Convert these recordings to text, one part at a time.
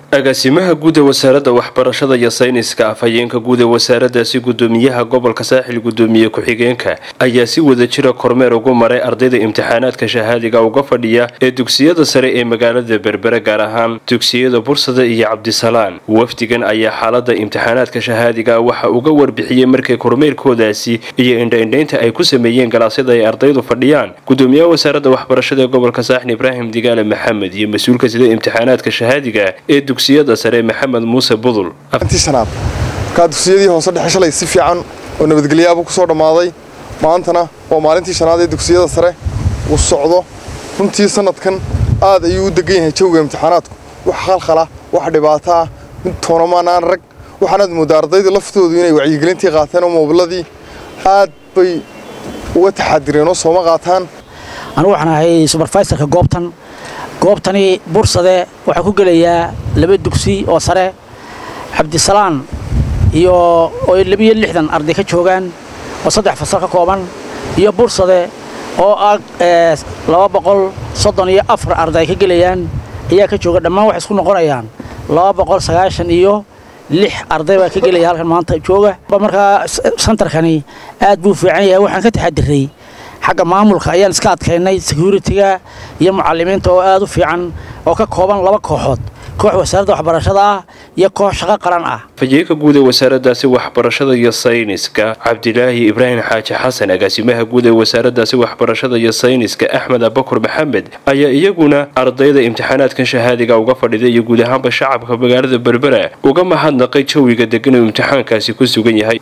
agaasimaha guud ee wasaaradda waxbarashada iyo sayniska afhayeenka guud ee wasaaradaasi gudoomiyaha gobolka saaxil gudoomiye ku-xigeenka ayaa si wada jira kormeer ugu maray ardayda imtixaanaadka shahaadiga uga fadhiya ee dugsiyada sare ee magaalada berbere gaar ahaan dugsiyada bursada iyo cabdisalaan wafdigan ayaa xaalada imtixaanaadka shahaadiga waxa uga warbixiyey markay kormeerkoodaasi iyo indhaindhaynta ay ku sameeyeen galaasyada ay ardaydu fadhiyaan gudoomiyaha wasaaradda waxbarashada ee gobolka saaxil ibraahim digaale maxamed iyo mas-uulka sida imtixaanaadka shahaadiga ee dugsiyada sare maxamed muuse budul shanaad markaa dugsiyadii hoose dhexe shalay si fiican oo nabadgelyaaba ku soo dhammaaday maantana waa maalintii shanaad ee dugsiyada sare uu socdo runtii sanadkan aad ayuu u degan yahay jawga imtixaanaadku wax khalkhala wax dhibaato ah mid toonamanaan rag waxaanaad mooddaa ardayda laftoodu inay wacyigelintii qaateen oo moobiladii aad bay uga taxaadireen oo sooma qaataan anugu waxaan ahay suberfaiserka goobtan goobtani bursade waxaa ku gelayaa laba dugsi oo sare cabdisalaan iyo oo labiyo lixdan arday ka joogaan oo saddex fasal ka kooban iyo bursade oo ah laba boqol soddon iyo afar arday ka gelayaan ayaa ka jooga dhammaan waxay isku noqonayaan laba boqol sagaashan iyo lix arday baa ka gelaya halkan maanta jooga markaa santarkani aad buu fiican yahay waxaan ka taxadiray xagga maamulka ayaan iska adkaynay securitiga iyo mucalimiinta oo aad u fiican oo ka kooban laba kooxood koox wasaaradda waxbarashada ah iyo koox shaqo qaran ah afhayeenka guud ee wasaaradaasi waxbarashada iyo sayniska cabdilaahi ibraahim xaaji xasan agaasimaha guud ee wasaaradaasi waxbarashada iyo sayniska axmed abakur maxamed ayaa iyaguna ardayda imtixaanaadkan shahaadiga uga fadhiday iyo guud ahaanba shacabka magaalada berbera uga mahadnaqay jawiga degan uu imtixaankaasi ku sugan yahay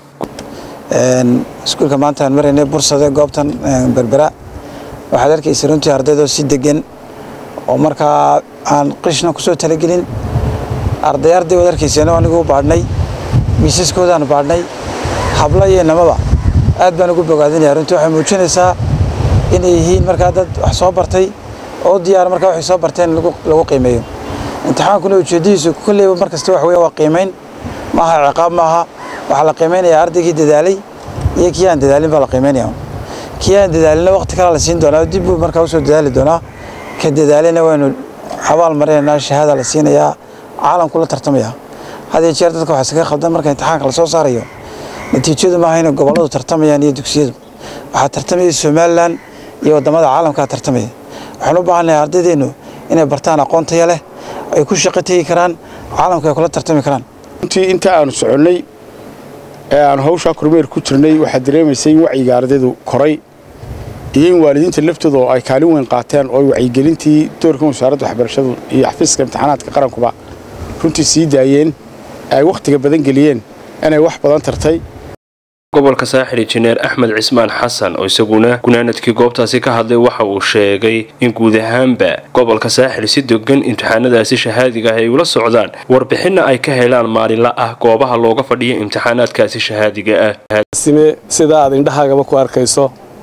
iskuulka maanta aan maraynay bursade goobtan berbera waxaad arkaysa runtii ardaydoo si degan oo markaa aan qishna kusoo talagelin arday arday waad arkayseen anigu baadhnay miisaskoodaanu baadhnay habla iyo namaba aad baan ugu bogaadinaya runtii waxay muujinaysaa inay yihiin markaa dad wax soo bartay oo diyaara markaa waxay soo barteen lagu qiimeeyo imtixaankuna ujeeddadiisu kolleyba mar kasta wax weya waa qiimayn maaha ciqaab maaha waxaa la qiimaynayaa ardaygii dadaalay iyo kii aan dadaalin baa la qiimaynaya kii aan dadaalinna waqti kale la siin doonaa dib buu markaa usoo dadaali doonaa ka dadaalina waynu xabaal marinaynaa shahaada la siinayaa caalamku la tartamaya had iyo jeer dadka waxaa iskaga khaldan marka imtixaanka la soo saarayo natiijadu maaha inay gobolladu tartamayaan iyo dugsiyadu waxaa tartamaya somalilan iyo waddamada caalamkaa tartamaya waxaan u baahannahay ardaydeennu inay bartaan aqoon taya leh ay ku shaqo tegi karaan caalamka ay kula tartami karaan runtii inta aanu soconnay ee aanu hawshaa kormeer ku jirnay waxaad dareemaysay in wacyiga ardaydu koray iyo in waalidiinta laftooda oo ay kaalin weyn qaateen oo wacyigelintii doorkan wasaaradda waxbarashadu iyo xafiiska imtixaanaadka qarankuba runtii sii daayeen ay wakhtiga badan geliyeen inay wax badan tartay gobolka saaxil injineer axmed cismaan xasan oo isaguna gunaanadkii goobtaasi ka hadlay waxa uu sheegay in guud ahaanba gobolka saaxil si dogan imtixaanadaasi shahaadiga ah ay ula socdaan warbixinna ay ka helaan maalinla ah goobaha looga fadhiya imtixaanaadkaasi shahaadiga ah sida aad indhahaagaba ku arkayso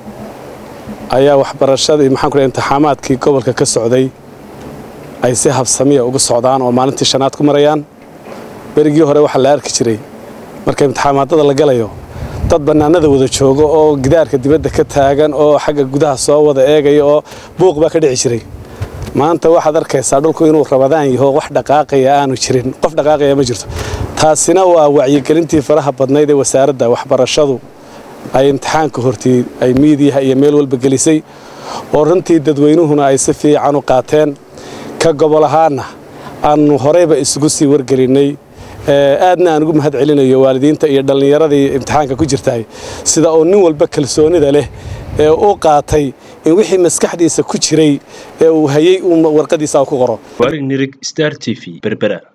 ayaa waxbarashadii maxaanku imtixaamaadkii gobolka ka socday ay si habsamiya uga socdaan oo maalintii shanaad ku marayaan berigii hore waxaa la arki jiray marka imtixaamaadada la galayo dad bannaanada wada jooga oo gidaarka dibadda ka taagan oo xagga gudaha soo wada eegaya oo buuq baa ka dhici jiray maanta waxaad arkaysaa dhulku inuu rabadaan yaho wax dhaqaaqaya aanu jirin qof dhaqaaqaya ma jirto taasina waa wacyigelintii faraha badnayd ee wasaaradda waxbarashadu ay imtixaanka hortii ay miidiyaha iyo meel walba gelisay oo runtii dadweynuhuna ay si fiican u qaateen ka gobol ahaanna aanu horeyba isugu sii wargelinnay aadna aan ugu mahad celinayo waalidiinta iyo dhallinyaradii imtixaanka ku jirtaay sida oo nin walba kalsoonida leh ee u qaatay in wixii maskaxdiisa ku jiray ee uu hayey uu warqadiisa ku qoro warig nirig star t v berbera